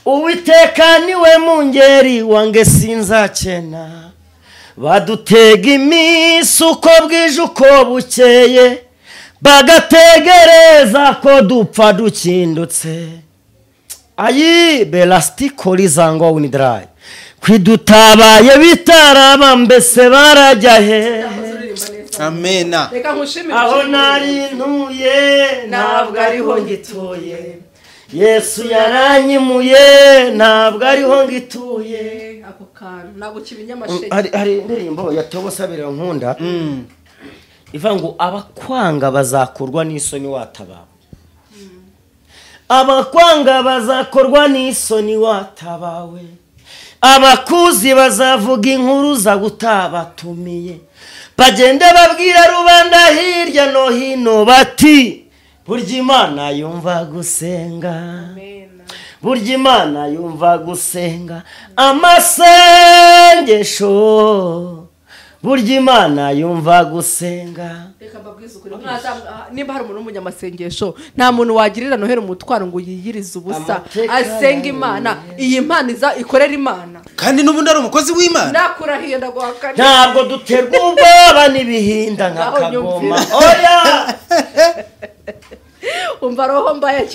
uwiteka niwe mungeri wange sinzakena badutega iminsi uko bwije uko bukeye bagategereza ko dupfa dukindutse ayi belasitiko rizangwa winidarayi kwidutabaye bitaraba mbese barajya hehe amena reka nkushimire aho nari ntuye ntabwo ariho ngituye yesu yaranyimuye ntabwo ariho ngituye ako kantu ntabwo kibinya amashege hari hari indirimbo ya tobosabira nkunda ivuga ngo abakwanga bazakorwa n'isoni watabara abakwanga bazakorwa n'isoni watabawe abakuzi bazavuga inkuru za gutabatumiye bagende babwira rubanda hirya no hino bati burya imana yumva gusenga burya imana yumva gusenga amasengesho burya imana yumva gusenga reka mbabwize ukuri mwata- nimba hari umuntu w'umunyamasengesho nta muntu wagirira noheli umutwaro ngo yiyirize ubusa Amateka asenge yanjye. imana iyi mpano iza ikorera imana kandi n'ubundi ari umukozi w'imana nakurahiye ndaguhakane ntabwo duterwa ubwoba n'ibihinda nka Naho kagoma nyumvira. oya umva roho mbaye